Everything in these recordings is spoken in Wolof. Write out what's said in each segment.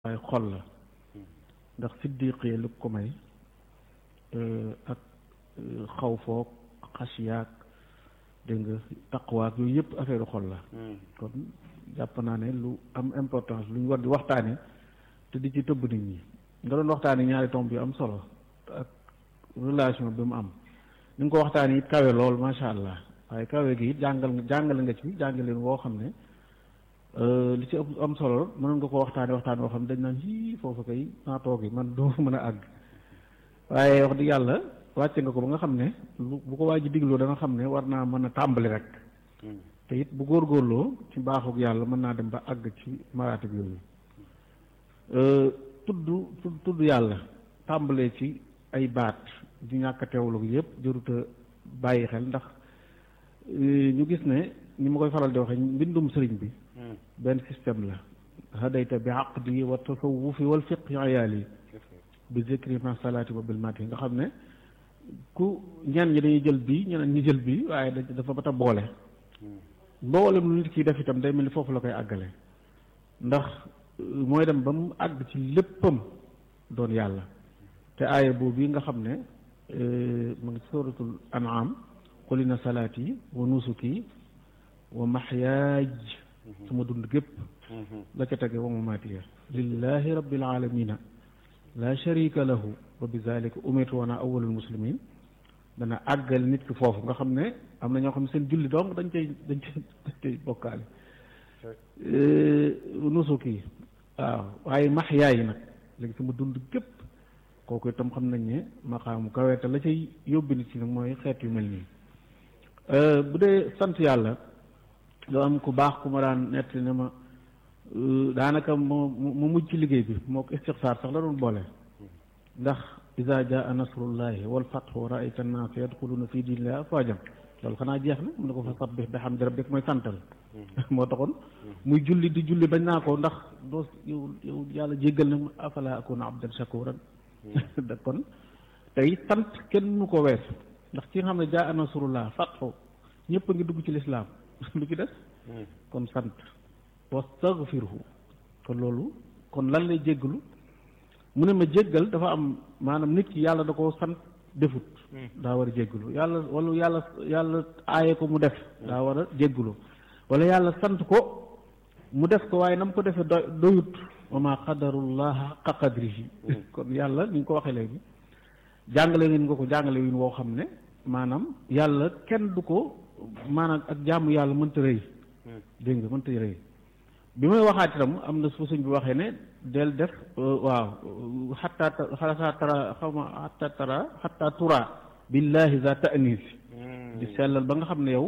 waaye xol la ndax siddiqee lu ko may ak xaw foog xasiyaak dégg nga taqwaak yooyu yëpp affaire xol la kon jàpp naa ne lu am importance lu ñu war di waxtaane te di ci tëbb nit ñi nga doon waxtaane ñaari tomb yu am solo ak relation bi mu am ni nga ko waxtaane it kawe lool macha allah waaye kawe gi it jàngal jàngale nga ci jàngaleen woo xam ne li ci am solo mënoon nga ko waxtaane waxtaan woo xam ne dañ naan yii foofu kay naa toog yi man doo mën a àgg waaye wax dëgg yàlla wàcce nga ko ba nga xam ne bu ko waa ji digloo da nga xam ne war naa mën a tàmbali rek te it bu góorgóorloo ci baaxug yàlla mën naa dem ba àgg ci maraatib yooyu tudd tudd yàlla tàmbalee ci ay baat di ñàkk a teewlu yëpp jëruta bàyyi xel ndax ñu gis ne ni ma koy faral di waxee mbindum sëriñ bi benn système la hadayta bi aqdi wa tasawufi wal fiqhi ayaali bi zikri ma salaati wa bil mati nga xam ne ku ñenn ñi dañuy jël bii ñeneen ñi jël bii waaye dafa bat a boole mboolem lu nit ki def itam day mel ni foofu la koy àggale ndax mooy dem ba mu àgg ci léppam doon yàlla te aaya boobu nga xam ne mu ngi suratul an'am qul inna salaati wa nusuki wa mahyaaj sama dund gépp la ca tege wa mamaatiya lillahi rabbil alamina la sharika lahu wa bi zalika umirtu wa ana awwalul muslimin dana àggal nit ki foofu nga xam ne am na ñoo xam ne seen julli dong dañ cay dañ cay dañ cay bokkaale nusuki waaw waaye mahyaa yi nag léegi sama dund gépp kooku itam xam nañ ne maqaamu kaweete la cay yóbbi nit ci nag mooy xeet yu mel nii bu dee sant yàlla loo am ku baax ku ma daan nett ne ma daanaka mu mu mujj ci liggéey bi moo ko istixsaar sax la doon boole ndax iza jaa nasrullahi wal fathu wa raayta annaasa yadxuluna fi diinillahi afwaajan loolu xanaa jeex na mu ne ko fa sabbih bihamdi rabbik mooy santal moo taxoon muy julli di julli bañ naa ko ndax doo yow yow yàlla jéggal na afala akuna abdan shakuran da kon tey sant kenn mënu ko weesu ndax ci nga xam ne jaa nasrullah fathu ñëpp a ngi dugg ci lislaam lu ci des kon sant wastaghfirhu kon loolu kon lan lay jéggalu mu ne ma jéggal dafa am maanaam nit ki yàlla da koo sant defut daa war a jéggalu yàlla wala yàlla yàlla aaye ko mu def daa war a jéggalu wala yàlla sant ko mu def ko waaye na mu ko defee do doyut wa ma qadarullah haqqa qadrihi kon yàlla ni nga ko waxee léegi jàngale ngeen nga ko jàngale wi woo xam ne maanaam yàlla kenn du ko maanaam ak jaamu yàlla mënta rëy dégg nga mënta rëy bi may waxaat itam am na su suñ bi waxee ne del def waaw xatta xataa tara xaw ma xatta tara xatta tura billahi za ta'nis di sellal ba nga xam ne yow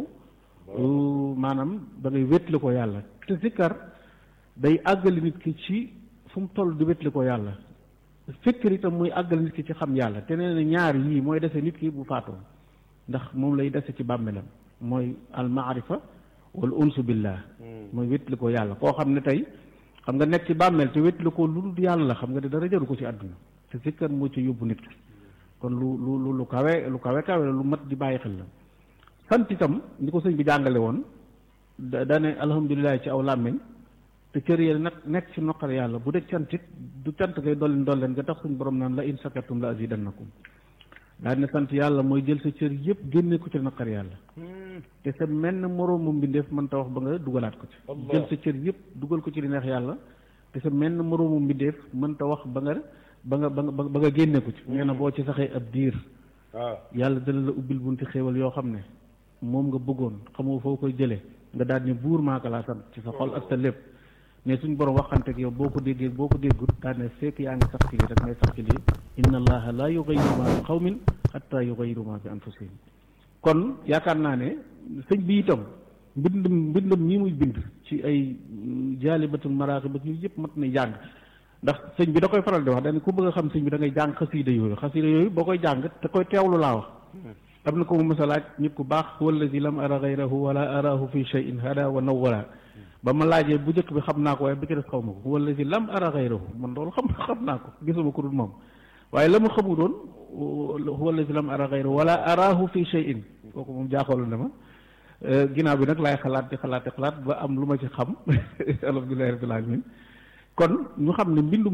maanaam da ngay wétli ko yàlla te sikkar day àggali nit ki ci fu mu toll di wétli ko yàlla fikkir itam muy àggali nit ki ci xam yàlla te nee na ñaar yii mooy dese nit ki bu faatoo ndax moom lay dese ci bàmmeelam mooy al maarifa wal unsu billah mooy wétli ko yàlla koo xam ne tey xam nga nekk ci bàmmeel te wétli ko lu dul yàlla xam nga ne dara jaru ko ci àdduna te sikkar moo ci yóbbu nit ki kon lu lu lu kawe lu kawe kawe lu mat di bàyyi xel la sant itam ni ko sëñ bi jàngale woon da dane alhamdulilah ci aw làmmiñ te cër yi nag nekk ci noqar yàlla bu dee cantit du cant ngay dolleen dolleen nga tax suñ borom naan la in shakartum la azidannakum daal ne sant yàlla mooy jël sa cër yëpp génne ko ci naqar yàlla te sa menn moroomu mbindeef mën ta wax ba nga dugalaat ko ci jël sa cër yëpp dugal ko ci li neex yàlla te sa menn moroomu mbindeef mën ta wax ba nga ba nga ba nga ba nga génne ko ci nee na boo ci saxee ab diir yàlla dana la ubbil bunti xéewal yoo xam ne moom nga bëggoon xamoo foo koy jëlee nga daal ne buur maaka laa sant ci sa xol ak sa lépp mais suñ borom waxante ak yow boo ko déggee boo ko déggut daal ne fekk yaa ngi sax ci lii rek ngay sax ci lii inna allaha la yughayyiru ma bi qawmin hatta yughayyiru ma bi anfusihim kon yaakaar naa ne sëñ bi itam mbindum mbindum ñi muy bind ci ay jaalibatul maraaxib ak yu yëpp mat na jàng ndax sëñ bi da koy faral di wax dañ ku bëgg a xam sëñ bi da ngay jàng xasiida yooyu xasiida yooyu boo koy jàng te koy teewlu laa wax am na ko mu mësa laaj nit ku baax wallazi lam ara gayrahu wala arahu fi shay'in hada wa nawwara ba ma laajee bu njëkk bi xam naa ko waaye bi ci des xaw ma ko wallazi lam ara gayrahu man loolu xam xam naa ko gisuma ko dul moom waaye la ma xamu doon wallazi lam ara gayrahu wala arahu fi shay'in kooku moom jaaxoolu na ma ginnaaw bi nag laay xalaat di xalaat di xalaat ba am lu ma ci xam alhamdulillahi rabbil alamin kon ñu xam ne mbindum